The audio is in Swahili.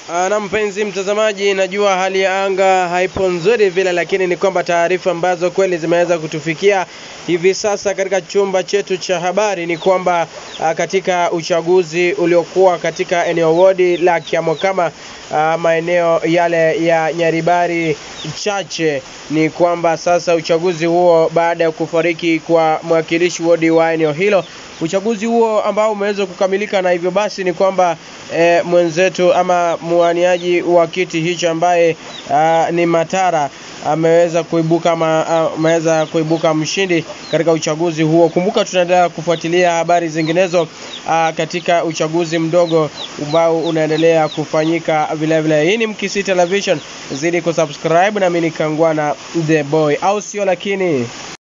Na mpenzi mtazamaji, najua hali ya anga haipo nzuri vile, lakini ni kwamba taarifa ambazo kweli zimeweza kutufikia hivi sasa katika chumba chetu cha habari ni kwamba uh, katika uchaguzi uliokuwa katika eneo wodi la Kiamokama uh, maeneo yale ya Nyaribari chache ni kwamba sasa uchaguzi huo baada ya kufariki kwa mwakilishi wodi wa eneo hilo uchaguzi huo ambao umeweza kukamilika na hivyo basi ni kwamba e, mwenzetu ama mwaniaji wa kiti hicho ambaye a, ni Matara ameweza kuibuka ama ameweza kuibuka mshindi katika uchaguzi huo. Kumbuka tunaendelea kufuatilia habari zinginezo a, katika uchaguzi mdogo ambao unaendelea kufanyika vile vile. Hii ni Mkisi Television, zidi kusubscribe na mimi ni Kangwana the boy, au sio? Lakini